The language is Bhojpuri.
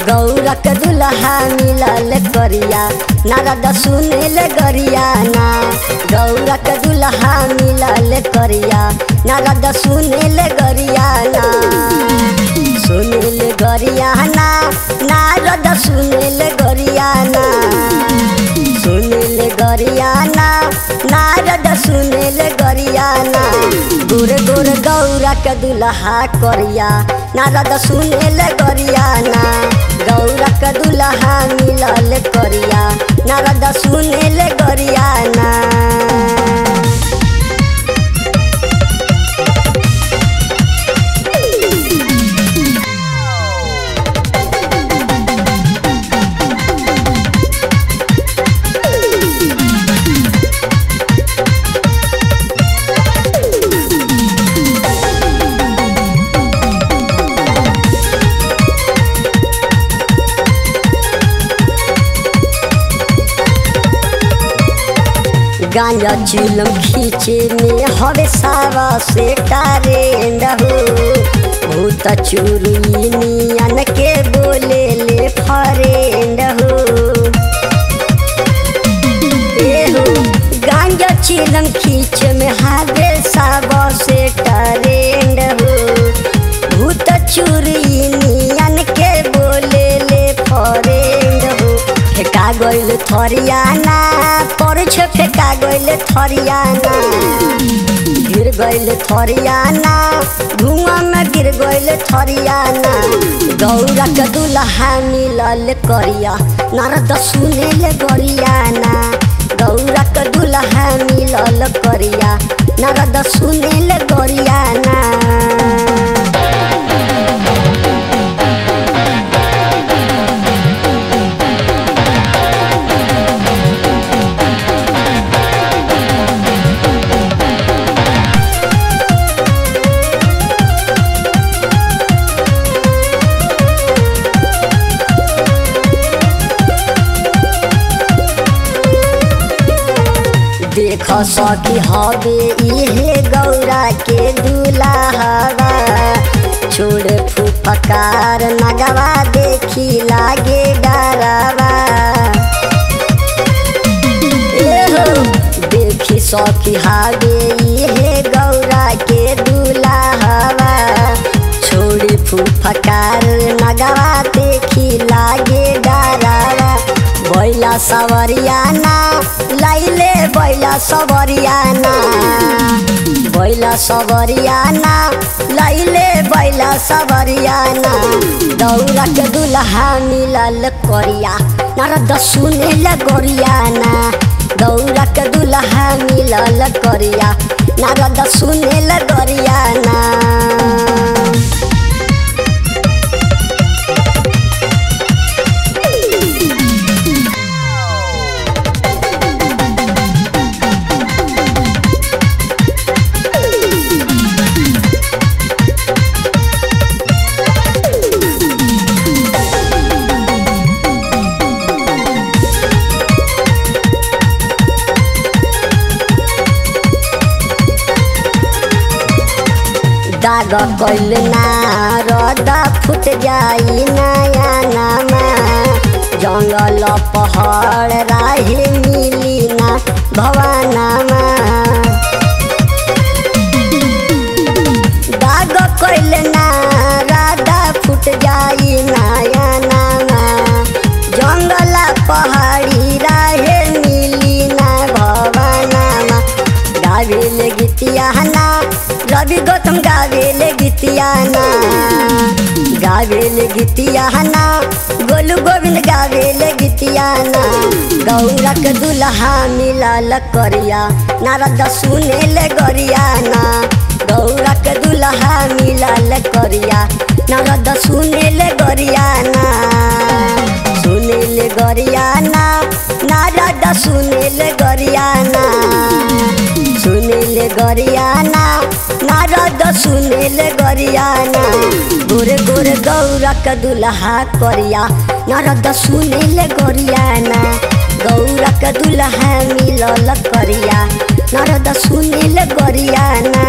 गौरक दुल्हा मिलल करिया नारद सुनेल गरियाना गौरक दुल्हा मिलल करिया नारद सुनेल गरियाना सुनेल गरियाना नारद सुनेल गरियाना सुनेल गरियाना नारद सुनेल गरियाना गुर गुर गौरक दुल्हा करिया नारद सुनेल गरियाना गौरक दुल्हा मिलल करिया नारद सुनेल गरियाना गांजा चिलम खींचे में हवे सावा से टारेंड हो भूत चुरुनियन के बोले ले फरेंड हो ए हो गांजा चिलम खींच में हवे सावा से टारेंड हो भूत चुरुनियन के बोले ले फरेंड हो फेका गइल थरियाना परछ फेका गइल थरियाना गिर गइल थरियाना धुआं में गिर गइल थरियाना गौरक दुल्हा मिलल करिया नारद सुनेल गरियाना गौरक दुल्हा मिलल करिया नारद सुनेल गरियाना देख सकी हवे इहे गौरा के दुलाहवा छोड़ फुफकार नगवा देखी लागे डरावा एहो देखी सकी हवे इहे गौरा के दुलाहवा छोड़ी फुफकार नगवा देखी लागे डरावा बैला सवरियाना लाइले बैला सवरियाना बैला सवरियाना लाइले बैला सवरियाना दौरा के दुल्हा मिलल करिया नारद सुनेल गरियाना दौरा के दुल्हा मिलल करिया नारद सुनेल गरियाना दाग कैल नारद फुट जाई नया नामा जंगल पहाड़ राहे मिली ना भवानामा दाग कैल नारद फुट जाई नया नामा जंगल पहाड़ी राहे मिली ना भवानामा गावेल गीतिया ना रवि गौतम गावेल गीतियाना गावेल गीतियाना गोलू गोविंद गावेल गीतियाना गौरक दुल्हा मिलल करिया नारद सुनेल गरियाना गौरक दुल्हा मिलल करिया नारद सुनेल गरियाना सुनेल गरियाना नारद सुनेल गरियाना सुनेल गरियाना नारद सुनेल गरियाना गोरे गोरे गौरक दुल्हा करिया नारद सुनेल गरियाना गौरक दुल्हा मिलल करिया नारद सुनेल गरियाना